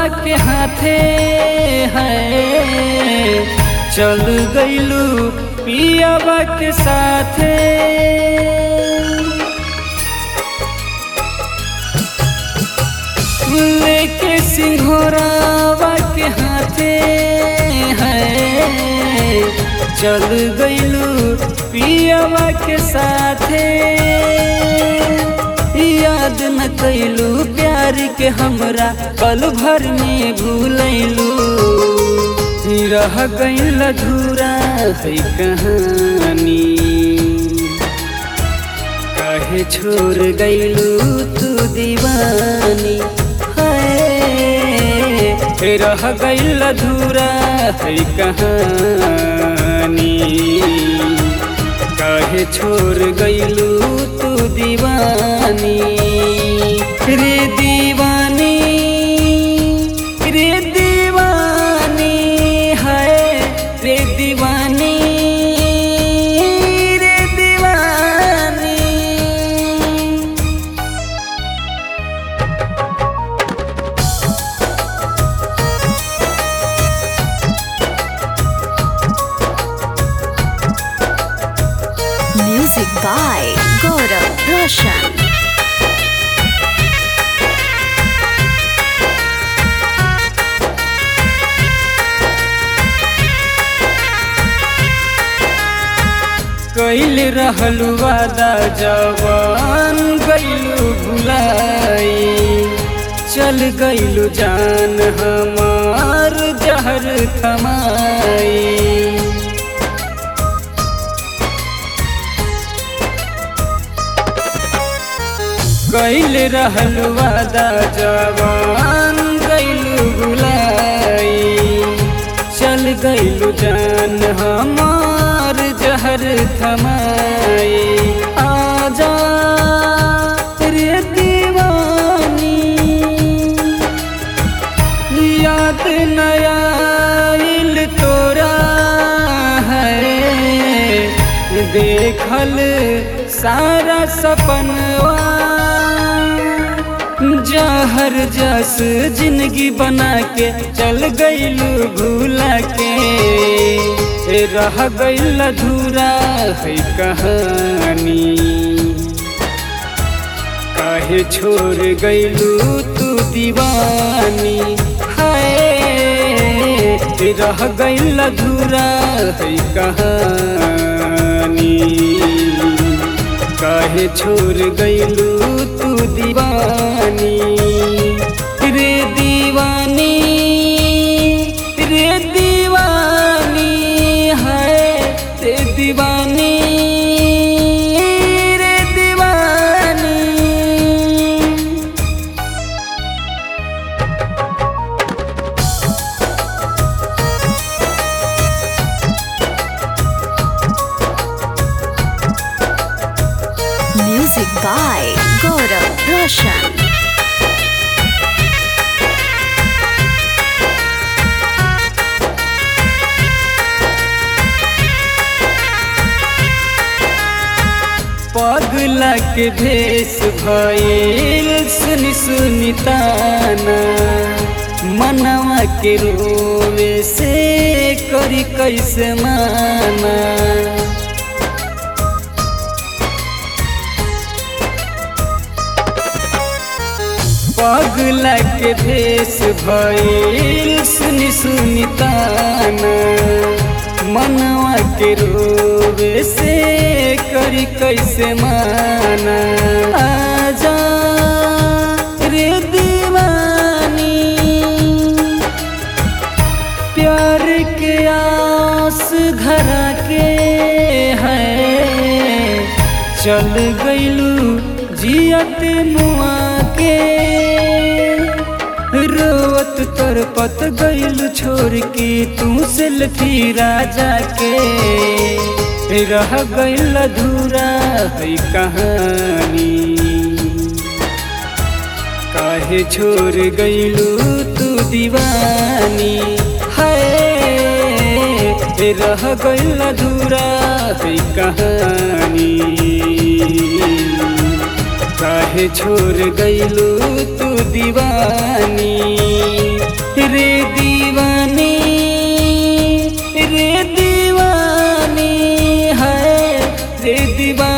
के हाथे है चल गईलू पियावा के साथे लेके सिंघोरावा के हाथे है चल गईलू पियावा के साथे याद न कैलू प्यार के हमरा पल भर में भूलैलू रह गईल अधूरा है कहानी काहे छोड़ गईलू तू दीवानी है रह गईल अधूरा है कहानी काहे छोड़ गईलू तू दीवानी रे दीवानी रे दीवानी है रे दीवानी रे दीवानी Music by Gaurav Roshan. कैल रहलू वादा जवान गईलू भुलाई चल गईलू जान हमार जहर थमाई कैल रहलू वादा जवान गईलू भुलाई चल गईलू जान हमार जहर थमाई आजा रे दीवानी याद नयाल तोरा है देखल सारा सपनवा जहर जस जिंदगी बना के चल गईलू भूला के रह गईल अधूरा है कहानी काहे छोड़ गईलू तू दीवानी हाय रह गईल अधूरा है कहानी काहे छोड़ गईलू तू दीवानी रे दीवानी रे दीवानी है रे दीवानी रे दीवानी Music by Gaurav Roshan. पगला के भेष भइल सुनि सुनि ताना मनवा के रोवे से करी कैसे माना पगला के भेष भइल सुनि सुनि ताना मनवा के रोवे से करी कैसे माना आजा रे दीवानी प्यार के आस धरा के है चल गईलू जियत मुआ के रोवत तरपत गईल छोड़ के तू सेल्फी राजा के रह गईल अधूरा है कहानी काहे छोड़ गईलू तू दीवानी है रह गईल अधूरा है कहानी काहे छोड़ गईलू तू दीवानी से दीवाना